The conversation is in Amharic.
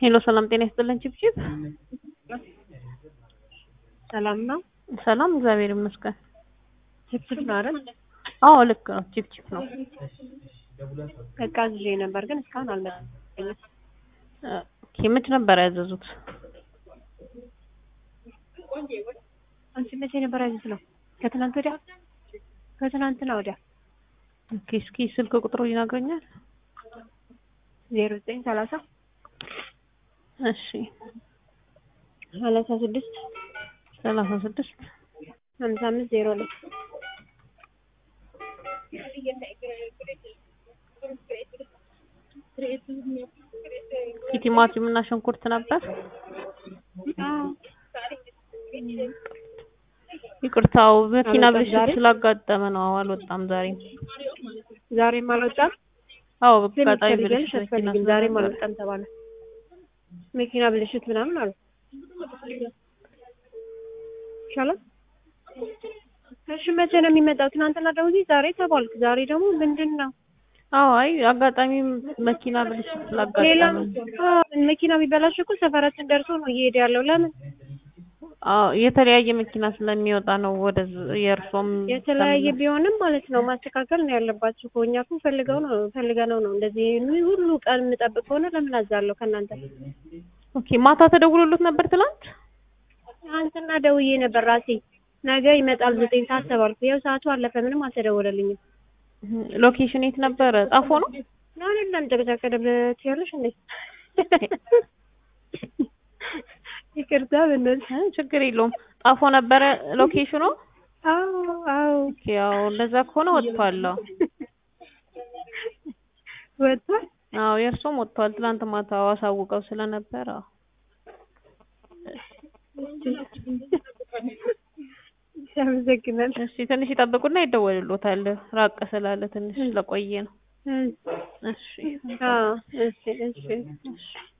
ሄሎ ሰላም ጤና ይስጥልን ቺፕቺፕ ሰላም ነው። ሰላም እግዚአብሔር ይመስገን ችፕችፕ ነው አይደል? አዎ ልክ ነው ቺፕቺፕ ነው በቃ ይዤ ነበር ግን እስካሁን አልመጣም። ኦኬ መች ነበር ያዘዙት አንቺ መቼ ነበር ያዘዝ ነው? ከትናንት ወዲያ ከትናንትና ወዲያ ኦኬ እስኪ ስልክ ቁጥሩ ይነግረኛል ዜሮ ዘጠኝ ሰላሳ እሺ ሰላሳ ስድስት ሰላሳ ስድስት ሀምሳ አምስት ዜሮ ሁለት ቲማቲም እና ሽንኩርት ነበር ይቅርታው መኪና አልወጣም ብልሽት ዛሬ? ስላጋጠመ ነው አልወጣም ዛሬም ዛሬም አልወጣም። አዎ ግን በአጋጣሚ ትፈልጊያለሽ ብልሽት መኪና አትፈልጊም? ዛሬም ስለነበረ አልወጣም ተባለ። መኪና ብልሽት ምናምን አሉ። ይሻላል። እሺ መቼ ነው የሚመጣው? ትናንትና ደውዬ ዛሬ ተባልክ። ዛሬ ደግሞ ምንድን ነው? አዎ አይ አጋጣሚ መኪና ብልሽት ሌላ ስላጋጠመ ነው። አዎ፣ መኪና ቢበላሽ እኮ ሰፈራችን ደርሶ ነው እየሄደ ያለው። ለምን አዎ የተለያየ መኪና ስለሚወጣ ነው ወደ የእርሶም የተለያየ ቢሆንም ማለት ነው ማስተካከል ነው ያለባችሁ እኮ። እኛ እኮ ፈልገው ነው ፈልገነው ነው እንደዚህ ሁሉ ቀን የምጠብቅ ከሆነ ለምን አዛለሁ ከእናንተ ኦኬ ማታ ተደውሎሎት ነበር ትላንት ትናንትና ደውዬ ነበር ራሴ ነገ ይመጣል ዘጠኝ ሰዓት ተባልኩ። ያው ሰዓቱ አለፈ፣ ምንም አልተደወለልኝም። ሎኬሽን የት ነበረ ጣፎ ነው አይደለም ጨቀጨቀደበት ያለሽ እንዴ? ይቅርታ በእናትሽ። እ ችግር የለውም ጣፎ ነበረ ሎኬሽኑ አዎ አዎ ኦኬ ያው እንደዛ ከሆነ ወጥቷል አዎ ወጥቷል። አዎ የእርሶም ወጥቷል ትላንት ማታ አሳውቀው ስለነበረ አዎ ያመሰግናል። እሺ ትንሽ ይጠብቁና ይደወልሎታል ራቅ ስላለ ትንሽ ስለቆየ ነው እሺ አዎ እሺ እሺ እሺ